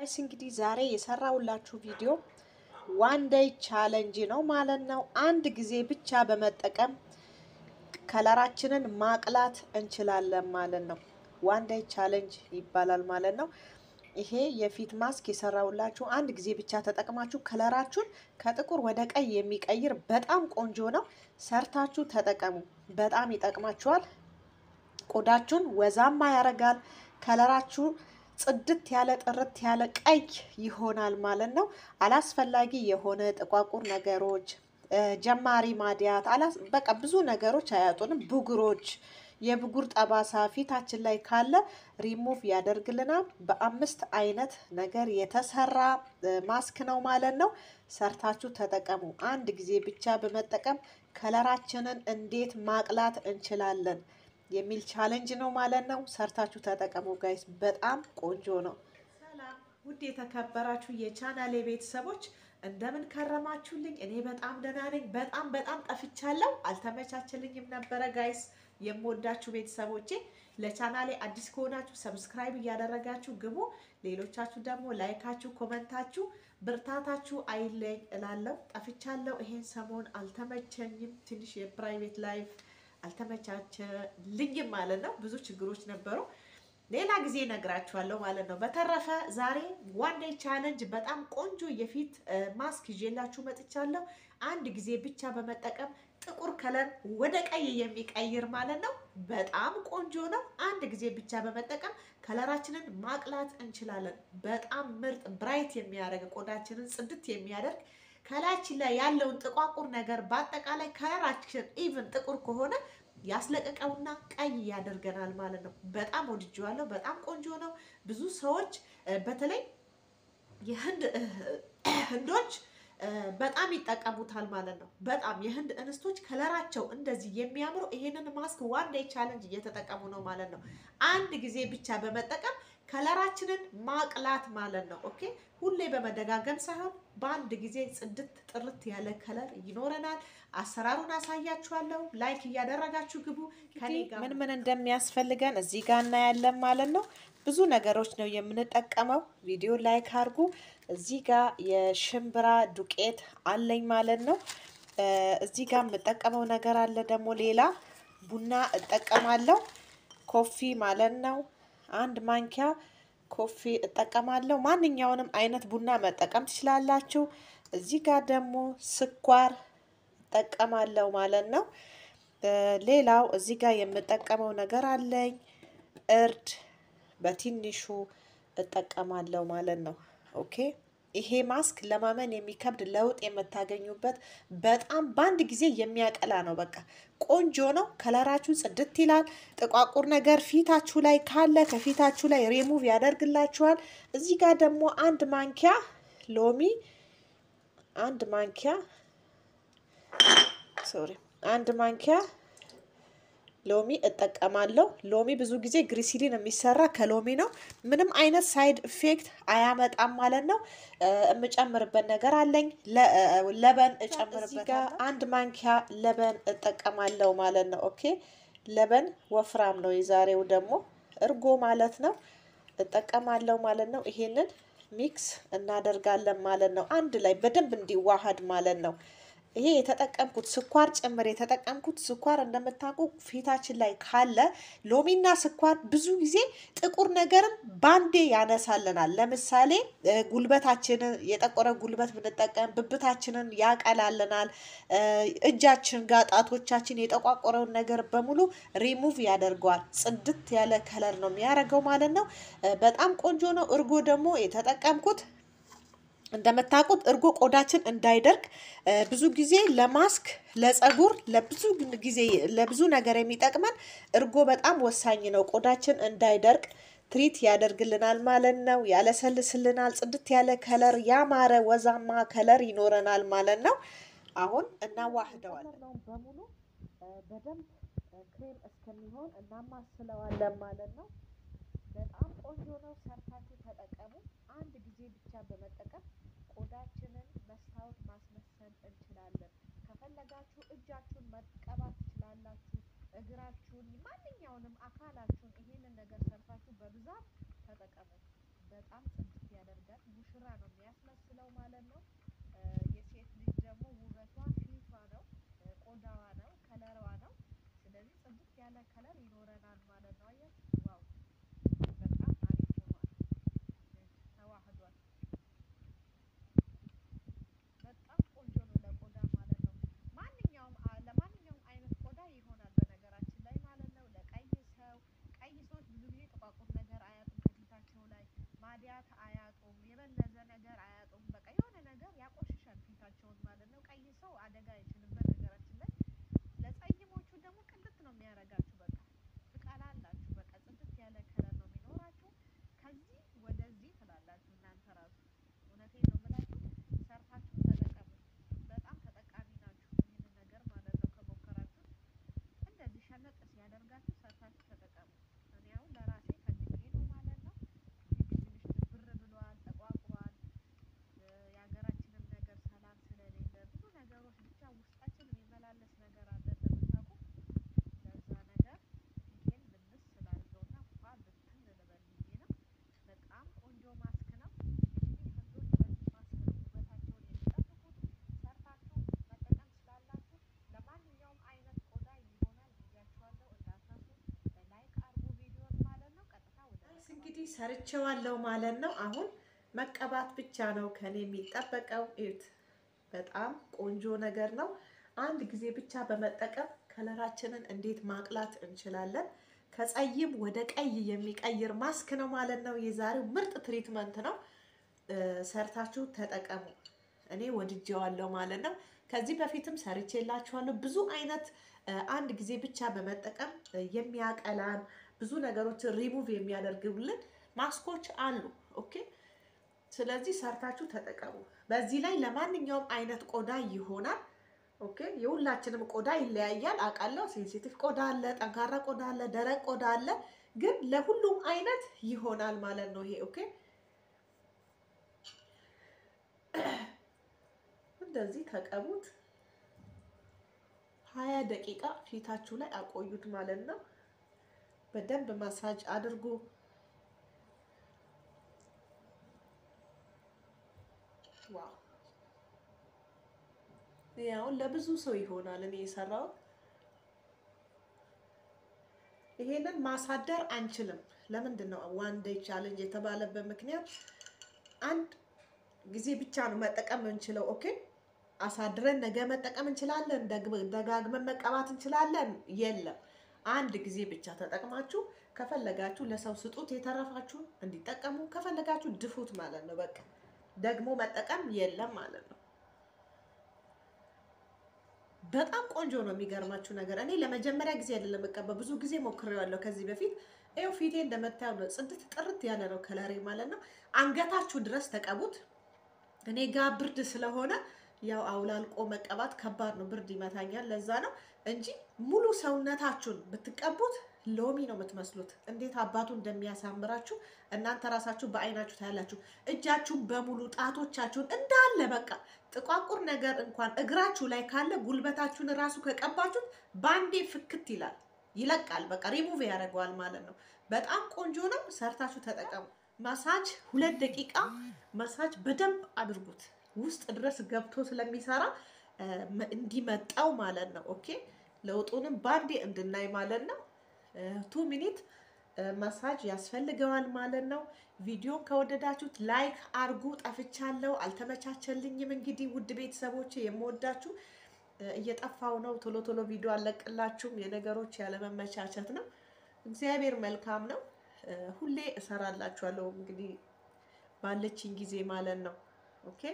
ጋይስ እንግዲህ ዛሬ የሰራሁላችሁ ቪዲዮ ዋን ዴይ ቻለንጅ ነው ማለት ነው። አንድ ጊዜ ብቻ በመጠቀም ከለራችንን ማቅላት እንችላለን ማለት ነው። ዋን ዴይ ቻለንጅ ይባላል ማለት ነው። ይሄ የፊት ማስክ የሰራሁላችሁ አንድ ጊዜ ብቻ ተጠቅማችሁ ከለራችሁን ከጥቁር ወደ ቀይ የሚቀይር በጣም ቆንጆ ነው። ሰርታችሁ ተጠቀሙ። በጣም ይጠቅማችኋል። ቆዳችሁን ወዛማ ያደርጋል። ከለራችሁ ጽድት ያለ ጥርት ያለ ቀይ ይሆናል ማለት ነው። አላስፈላጊ የሆነ ጥቋቁር ነገሮች፣ ጀማሪ ማዲያት፣ በቃ ብዙ ነገሮች አያጡንም። ብጉሮች፣ የብጉር ጠባሳ ፊታችን ላይ ካለ ሪሙቭ ያደርግልናል። በአምስት አይነት ነገር የተሰራ ማስክ ነው ማለት ነው። ሰርታችሁ ተጠቀሙ። አንድ ጊዜ ብቻ በመጠቀም ከለራችንን እንዴት ማቅላት እንችላለን የሚል ቻሌንጅ ነው ማለት ነው። ሰርታችሁ ተጠቀሙ ጋይስ፣ በጣም ቆንጆ ነው። ሰላም ውድ የተከበራችሁ የቻናሌ ቤተሰቦች እንደምን ከረማችሁልኝ? እኔ በጣም ደህና ነኝ። በጣም በጣም ጠፍቻለሁ፣ አልተመቻችልኝም ነበረ ጋይስ። የምወዳችሁ ቤተሰቦቼ ለቻናሌ አዲስ ከሆናችሁ ሰብስክራይብ እያደረጋችሁ ግቡ። ሌሎቻችሁ ደግሞ ላይካችሁ፣ ኮመንታችሁ ብርታታችሁ አይለኝ እላለሁ። ጠፍቻለሁ። ይሄን ሰሞን አልተመቸኝም። ትንሽ የፕራይቬት ላይፍ አልተመቻቸልኝም ማለት ነው። ብዙ ችግሮች ነበሩ። ሌላ ጊዜ ነግራችኋለሁ ማለት ነው። በተረፈ ዛሬ ዋን ዴይ ቻለንጅ በጣም ቆንጆ የፊት ማስክ ይዤላችሁ መጥቻለሁ። አንድ ጊዜ ብቻ በመጠቀም ጥቁር ከለር ወደ ቀይ የሚቀይር ማለት ነው። በጣም ቆንጆ ነው። አንድ ጊዜ ብቻ በመጠቀም ከለራችንን ማቅላት እንችላለን። በጣም ምርጥ ብራይት የሚያደርግ ቆዳችንን ጽድት የሚያደርግ ከላያችን ላይ ያለውን ጥቋቁር ነገር በአጠቃላይ ከለራችን ኢቭን ጥቁር ከሆነ ያስለቀቀውና ቀይ ያደርገናል ማለት ነው። በጣም ወድጄዋለሁ። በጣም ቆንጆ ነው። ብዙ ሰዎች በተለይ የህንድ ህንዶች በጣም ይጠቀሙታል ማለት ነው። በጣም የህንድ እንስቶች ከለራቸው እንደዚህ የሚያምረው ይሄንን ማስክ ዋን ዴይ ቻለንጅ እየተጠቀሙ ነው ማለት ነው። አንድ ጊዜ ብቻ በመጠቀም ከለራችንን ማቅላት ማለት ነው። ኦኬ ሁሌ በመደጋገም ሳይሆን በአንድ ጊዜ ጽድት ጥርት ያለ ከለር ይኖረናል። አሰራሩን አሳያችኋለሁ። ላይክ እያደረጋችሁ ግቡ። ከኔ ጋር ምን ምን እንደሚያስፈልገን እዚህ ጋር እናያለን ማለት ነው። ብዙ ነገሮች ነው የምንጠቀመው። ቪዲዮ ላይክ አድርጉ። እዚህ ጋር የሽምብራ ዱቄት አለኝ ማለት ነው። እዚህ ጋር የምጠቀመው ነገር አለ ደግሞ ሌላ ቡና እጠቀማለሁ። ኮፊ ማለት ነው። አንድ ማንኪያ ኮፊ እጠቀማለሁ። ማንኛውንም አይነት ቡና መጠቀም ትችላላችሁ። እዚህ ጋር ደግሞ ስኳር እጠቀማለሁ ማለት ነው። ሌላው እዚህ ጋር የምጠቀመው ነገር አለኝ እርድ በትንሹ እጠቀማለሁ ማለት ነው። ኦኬ ይሄ ማስክ ለማመን የሚከብድ ለውጥ የምታገኙበት በጣም በአንድ ጊዜ የሚያቀላ ነው። በቃ ቆንጆ ነው። ከለራችሁ ጽድት ይላል። ጥቋቁር ነገር ፊታችሁ ላይ ካለ ከፊታችሁ ላይ ሪሙቭ ያደርግላችኋል። እዚህ ጋር ደግሞ አንድ ማንኪያ ሎሚ አንድ ማንኪያ ሶሪ አንድ ማንኪያ ሎሚ እጠቀማለሁ። ሎሚ ብዙ ጊዜ ግሪሲሊን የሚሰራ ከሎሚ ነው። ምንም አይነት ሳይድ ኢፌክት አያመጣም ማለት ነው። የምጨምርበት ነገር አለኝ። ለበን እጨምርበት አንድ ማንኪያ ለበን እጠቀማለሁ ማለት ነው። ኦኬ ለበን ወፍራም ነው። የዛሬው ደግሞ እርጎ ማለት ነው እጠቀማለሁ ማለት ነው። ይሄንን ሚክስ እናደርጋለን ማለት ነው። አንድ ላይ በደንብ እንዲዋሃድ ማለት ነው። ይሄ የተጠቀምኩት ስኳር ጭምር የተጠቀምኩት ስኳር እንደምታውቁ ፊታችን ላይ ካለ ሎሚና ስኳር ብዙ ጊዜ ጥቁር ነገርን ባንዴ ያነሳልናል። ለምሳሌ ጉልበታችንን የጠቆረ ጉልበት ብንጠቀም ብብታችንን ያቀላልናል። እጃችን ጋር ጣቶቻችን የጠቋቆረውን ነገር በሙሉ ሪሙቭ ያደርገዋል። ጽድት ያለ ከለር ነው የሚያደርገው ማለት ነው። በጣም ቆንጆ ነው። እርጎ ደግሞ የተጠቀምኩት እንደምታውቁት እርጎ ቆዳችን እንዳይደርቅ ብዙ ጊዜ ለማስክ ለጸጉር ለብዙ ጊዜ ለብዙ ነገር የሚጠቅመን እርጎ በጣም ወሳኝ ነው። ቆዳችን እንዳይደርቅ ትሪት ያደርግልናል ማለት ነው። ያለሰልስልናል። ጽድት ያለ ከለር፣ ያማረ ወዛማ ከለር ይኖረናል ማለት ነው። አሁን እናዋህደዋለን በሙሉ በደንብ ክሬም እስከሚሆን እናማስለዋለን ማለት ነው። በጣም ቆንጆ ነው። ሰርታችሁ ተጠቀሙ። አንድ ጊዜ ብቻ በመጠቀም ቆዳችንን መስታወት ማስመሰል እንችላለን። ከፈለጋችሁ እጃችሁን መቀባት ትችላላችሁ። እግራችሁን፣ ማንኛውንም አካላችሁን ይሄንን ነገር ሰርታችሁ በብዛት ተጠቀሙ። በጣም ጽድት ያደርጋል። ከለር ይኖረናል ማለት ነው። አያችሁ ዋው በጣም አሪፍ ሆኗል፣ ተዋህዷል። በጣም ቆንጆ ነው ለቆዳ ማለት ነው። ማንኛውም ለማንኛውም አይነት ቆዳ ይሆናል በነገራችን ላይ ማለት ነው። ለቀይ ሰው ቀይ ሰዎች ብዙ ጊዜ ጥቋቁር ነገር አያጡም ከፊታቸው ላይ ማዲያት አያጡም፣ የበለዘ ነገር አያጡም። በቃ የሆነ ነገር ያቆሽሻል ፊታቸውን ማለት ነው። ቀይ ሰው አደጋ አይችልም በነገራችን ላይ። ለጸይሞቹ ደግሞ ቅልት ነው የሚያደርጋችሁ። በቃ ትቀላላችሁ። በቃ ጽድት ያለ ከለር ነው የሚኖራችሁ። ከዚህ ወደዚህ ትላላችሁ እናንተ ራሱ እውነቴን ነው የምላችሁ። ሰርታችሁ ተጠቀሙ። በጣም ተጠቃሚ ናችሁ። ይህንን ነገር ማለት ነው ከሞከራችሁ እንደዚህ ሸነጥ ሲያደርጋችሁ ሰርታችሁ ተጠቀሙ። እኔ አሁን ለራሴ ፈልጌ ነው ማለት ነው። ትንሽ ብር ብሏል፣ ተቋቁሯል። የሀገራችንም ነገር ሰላም ስለሌለ ብዙ ነገሮች ብቻ ውስጣችን የሚመላለስ ነገር አለ እንደምታውቁ። ለዛ ነገር ይሄን ብንስ ስላድርገውና ፏ ብትን ልበል ብዬ ነው። በጣም ቆንጆ ማስክ ነው። እንግዲህ ህንዶች በዚህ ማስክ ነው ውበታቸውን የሚጠብቁት። ሰርታችሁ መጠቀም ስላላችሁ ለማንኛውም አይነት ቆዳ ይሆናል ብያችኋለሁ። እንዳትረሱ ላይክ አርጉ ቪዲዮን ማለት ነው። ቀጥታ ወደ እንግዲህ ሰርቼዋለሁ ማለት ነው። አሁን መቀባት ብቻ ነው ከኔ የሚጠበቀው። እዩት፣ በጣም ቆንጆ ነገር ነው። አንድ ጊዜ ብቻ በመጠቀም ከለራችንን እንዴት ማቅላት እንችላለን። ከጸይም ወደ ቀይ የሚቀይር ማስክ ነው ማለት ነው። የዛሬው ምርጥ ትሪትመንት ነው። ሰርታችሁ ተጠቀሙ። እኔ ወድጄዋለሁ ማለት ነው። ከዚህ በፊትም ሰርቼላችኋለሁ። ብዙ አይነት አንድ ጊዜ ብቻ በመጠቀም የሚያቀላን ብዙ ነገሮችን ሪሙቭ የሚያደርግልን ማስኮች አሉ። ኦኬ ስለዚህ ሰርታችሁ ተጠቀሙ። በዚህ ላይ ለማንኛውም አይነት ቆዳ ይሆናል። ኦኬ የሁላችንም ቆዳ ይለያያል አውቃለሁ። ሴንሲቲቭ ቆዳ አለ፣ ጠንካራ ቆዳ አለ፣ ደረቅ ቆዳ አለ። ግን ለሁሉም አይነት ይሆናል ማለት ነው ይሄ ኦኬ። እንደዚህ ተቀቡት። ሀያ ደቂቃ ፊታችሁ ላይ አቆዩት ማለት ነው። በደንብ ማሳጅ አድርጉ። ዋው ያው ለብዙ ሰው ይሆናል። እኔ የሰራሁት ይሄንን ማሳደር አንችልም። ለምንድን ነው ዋን ዴይ ቻሌንጅ የተባለበት ምክንያት አንድ ጊዜ ብቻ ነው መጠቀም እንችለው። ኦኬ አሳድረን ነገ መጠቀም እንችላለን፣ ደጋግመን መቀባት እንችላለን። የለም አንድ ጊዜ ብቻ ተጠቅማችሁ ከፈለጋችሁ ለሰው ስጡት፣ የተረፋችሁን እንዲጠቀሙ ከፈለጋችሁ ድፉት ማለት ነው። በቃ ደግሞ መጠቀም የለም ማለት ነው። በጣም ቆንጆ ነው። የሚገርማችሁ ነገር እኔ ለመጀመሪያ ጊዜ አይደለም እቀባ፣ ብዙ ጊዜ ሞክሬዋለሁ ከዚህ በፊት። ይኸው ፊቴ እንደምታየው ነው፣ ጽድት ጥርት ያለ ነው ከለሬ ማለት ነው። አንገታችሁ ድረስ ተቀቡት። እኔ ጋር ብርድ ስለሆነ ያው አውላልቆ መቀባት ከባድ ነው፣ ብርድ ይመታኛል። ለዛ ነው እንጂ ሙሉ ሰውነታችሁን ብትቀቡት ሎሚ ነው የምትመስሉት። እንዴት አባቱ እንደሚያሳምራችሁ እናንተ ራሳችሁ በአይናችሁ ታያላችሁ። እጃችሁን በሙሉ ጣቶቻችሁን እንዳለ በቃ ጥቋቁር ነገር እንኳን እግራችሁ ላይ ካለ ጉልበታችሁን ራሱ ከቀባችሁት ባንዴ ፍክት ይላል፣ ይለቃል። በቃ ሪሙቭ ያደርገዋል ማለት ነው። በጣም ቆንጆ ነው። ሰርታችሁ ተጠቀሙ። ማሳጅ ሁለት ደቂቃ ማሳጅ በደንብ አድርጉት። ውስጥ ድረስ ገብቶ ስለሚሰራ እንዲመጣው ማለት ነው። ኦኬ ለውጡንም ባንዴ እንድናይ ማለት ነው። ቱ ሚኒት ማሳጅ ያስፈልገዋል ማለት ነው። ቪዲዮን ከወደዳችሁት ላይክ አርጉ። ጠፍቻለሁ፣ አልተመቻቸልኝም። እንግዲህ ውድ ቤተሰቦች የምወዳችሁ እየጠፋው ነው። ቶሎ ቶሎ ቪዲዮ አለቅላችሁም። የነገሮች ያለመመቻቸት ነው። እግዚአብሔር መልካም ነው። ሁሌ እሰራላችኋለሁ እንግዲህ ባለችኝ ጊዜ ማለት ነው። ኦኬ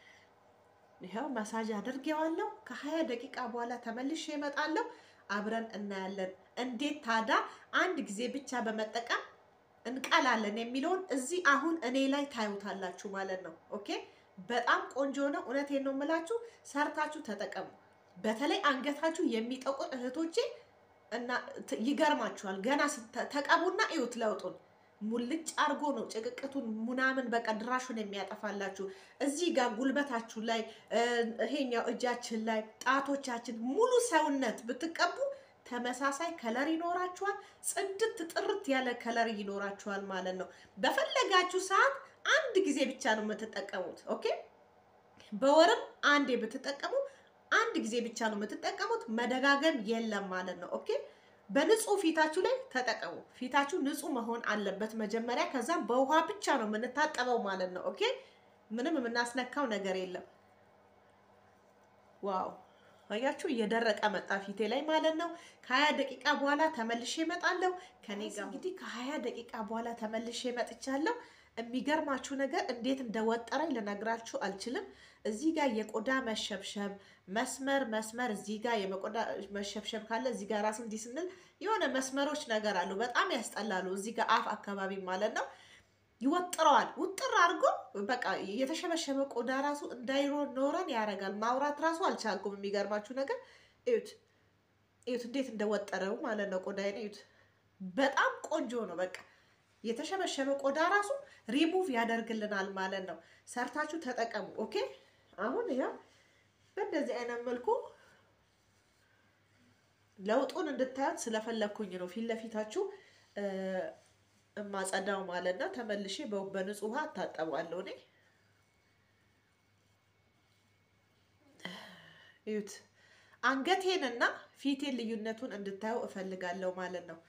ይኸው ማሳጅ አድርጌዋለሁ። ከሀያ ደቂቃ በኋላ ተመልሼ እመጣለሁ። አብረን እናያለን እንዴት ታዳ አንድ ጊዜ ብቻ በመጠቀም እንቀላለን የሚለውን እዚህ አሁን እኔ ላይ ታዩታላችሁ ማለት ነው። ኦኬ በጣም ቆንጆ ነው። እውነቴን ነው የምላችሁ፣ ሰርታችሁ ተጠቀሙ። በተለይ አንገታችሁ የሚጠቁር እህቶቼ እና ይገርማችኋል። ገና ተቀቡና እዩት ለውጡን ሙልጭ አርጎ ነው ጭቅቅቱን ምናምን በቃ ድራሹን የሚያጠፋላችሁ። እዚህ ጋር ጉልበታችሁ ላይ ይሄኛው እጃችን ላይ ጣቶቻችን፣ ሙሉ ሰውነት ብትቀቡ ተመሳሳይ ከለር ይኖራችኋል። ጽድት ጥርት ያለ ከለር ይኖራችኋል ማለት ነው። በፈለጋችሁ ሰዓት አንድ ጊዜ ብቻ ነው የምትጠቀሙት። ኦኬ በወርም አንዴ ብትጠቀሙ አንድ ጊዜ ብቻ ነው የምትጠቀሙት። መደጋገም የለም ማለት ነው። ኦኬ በንጹህ ፊታችሁ ላይ ተጠቀሙ። ፊታችሁ ንጹህ መሆን አለበት መጀመሪያ። ከዛም በውሃ ብቻ ነው የምንታጠበው ማለት ነው። ኦኬ ምንም የምናስነካው ነገር የለም። ዋው አያችሁ፣ እየደረቀ መጣ ፊቴ ላይ ማለት ነው። ከሀያ ደቂቃ በኋላ ተመልሼ እመጣለሁ። ከኔ ጋር እንግዲህ ከሀያ ደቂቃ በኋላ ተመልሼ መጥቻለሁ። የሚገርማችሁ ነገር እንዴት እንደወጠረኝ ልነግራችሁ አልችልም። እዚህ ጋር የቆዳ መሸብሸብ መስመር መስመር እዚህ ጋር የቆዳ መሸብሸብ ካለ እዚህ ጋር ራሱ እንዲህ ስንል የሆነ መስመሮች ነገር አሉ። በጣም ያስጠላሉ። እዚህ ጋር አፍ አካባቢ ማለት ነው ይወጥረዋል። ውጥር አድርጎ በቃ የተሸበሸበ ቆዳ ራሱ እንዳይኖረን ያደርጋል። ማውራት ራሱ አልቻልኩም። የሚገርማችሁ ነገር እዩት፣ እዩት እንዴት እንደወጠረው ማለት ነው። ቆዳዬን እዩት። በጣም ቆንጆ ነው። በቃ የተሸበሸበ ቆዳ ራሱ ሪሙቭ ያደርግልናል ማለት ነው። ሰርታችሁ ተጠቀሙ። ኦኬ አሁን ያ በእንደዚህ አይነት መልኩ ለውጡን እንድታዩት ስለፈለግኩኝ ነው ፊት ለፊታችሁ እማጸዳው ማለት ነው። ተመልሼ በንጹህ ውሃ እታጠባለሁ። እኔ እዩት አንገቴንና ፊቴን ልዩነቱን እንድታዩ እፈልጋለሁ ማለት ነው።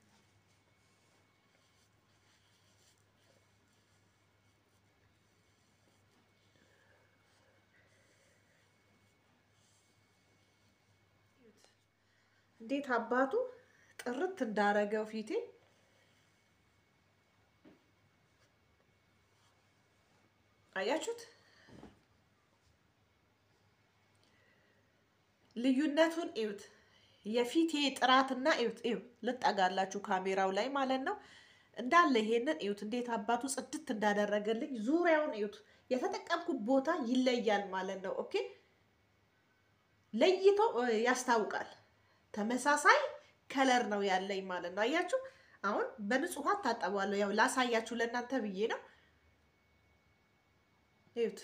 እንዴት አባቱ ጥርት እንዳረገው ፊቴ አያችሁት? ልዩነቱን እዩት። የፊቴ ጥራትና እዩት፣ እዩ ልጠጋላችሁ ካሜራው ላይ ማለት ነው። እንዳለ ይሄንን እዩት፣ እንዴት አባቱ ጽድት እንዳደረገልኝ ዙሪያውን እዩት። የተጠቀምኩት ቦታ ይለያል ማለት ነው። ኦኬ ለይቶ ያስታውቃል። ተመሳሳይ ከለር ነው ያለኝ ማለት ነው። አያችሁ፣ አሁን በንጹህ ውሃ ታጠባለሁ። ያው ላሳያችሁ ለእናንተ ብዬ ነው። እዩት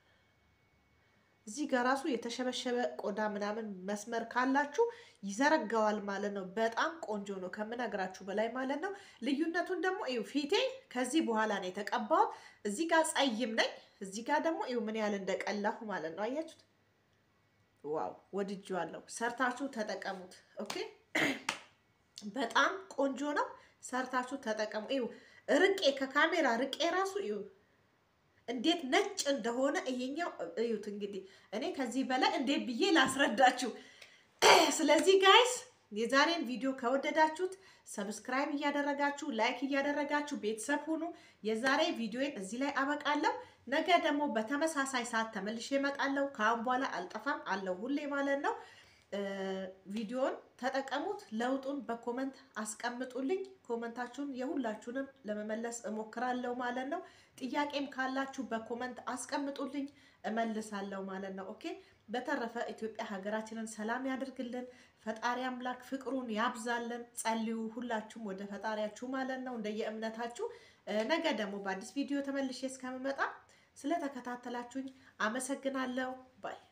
እዚህ ጋር ራሱ የተሸበሸበ ቆዳ ምናምን መስመር ካላችሁ ይዘረጋዋል ማለት ነው። በጣም ቆንጆ ነው ከምነግራችሁ በላይ ማለት ነው። ልዩነቱን ደግሞ እዩ። ፊቴ ከዚህ በኋላ ነው የተቀባሁት። እዚህ ጋር ጸይም ነኝ፣ እዚህ ጋር ደግሞ እዩ ምን ያህል እንደቀላሁ ማለት ነው። አያችሁት? ዋው ወድጄዋለሁ። ሰርታችሁ ተጠቀሙት። ኦኬ በጣም ቆንጆ ነው። ሰርታችሁ ተጠቀሙ። እዩ ርቄ ከካሜራ ርቄ ራሱ እዩ እንዴት ነጭ እንደሆነ ይሄኛው እዩት። እንግዲህ እኔ ከዚህ በላይ እንዴት ብዬ ላስረዳችሁ? ስለዚህ ጋይስ የዛሬን ቪዲዮ ከወደዳችሁት ሰብስክራይብ እያደረጋችሁ ላይክ እያደረጋችሁ ቤተሰብ ሁኑ። የዛሬ ቪዲዮን እዚህ ላይ አበቃለሁ። ነገ ደግሞ በተመሳሳይ ሰዓት ተመልሼ እመጣለሁ። ከአሁን በኋላ አልጠፋም አለው ሁሌ ማለት ነው። ቪዲዮን ተጠቀሙት። ለውጡን በኮመንት አስቀምጡልኝ። ኮመንታችሁን የሁላችሁንም ለመመለስ እሞክራለሁ ማለት ነው። ጥያቄም ካላችሁ በኮመንት አስቀምጡልኝ እመልሳለሁ ማለት ነው። ኦኬ። በተረፈ ኢትዮጵያ ሀገራችንን ሰላም ያደርግልን። ፈጣሪ አምላክ ፍቅሩን ያብዛልን። ጸልዩ ሁላችሁም ወደ ፈጣሪያችሁ ማለት ነው እንደየእምነታችሁ። ነገ ደግሞ በአዲስ ቪዲዮ ተመልሼ እስከምመጣ ስለተከታተላችሁኝ አመሰግናለሁ ባይ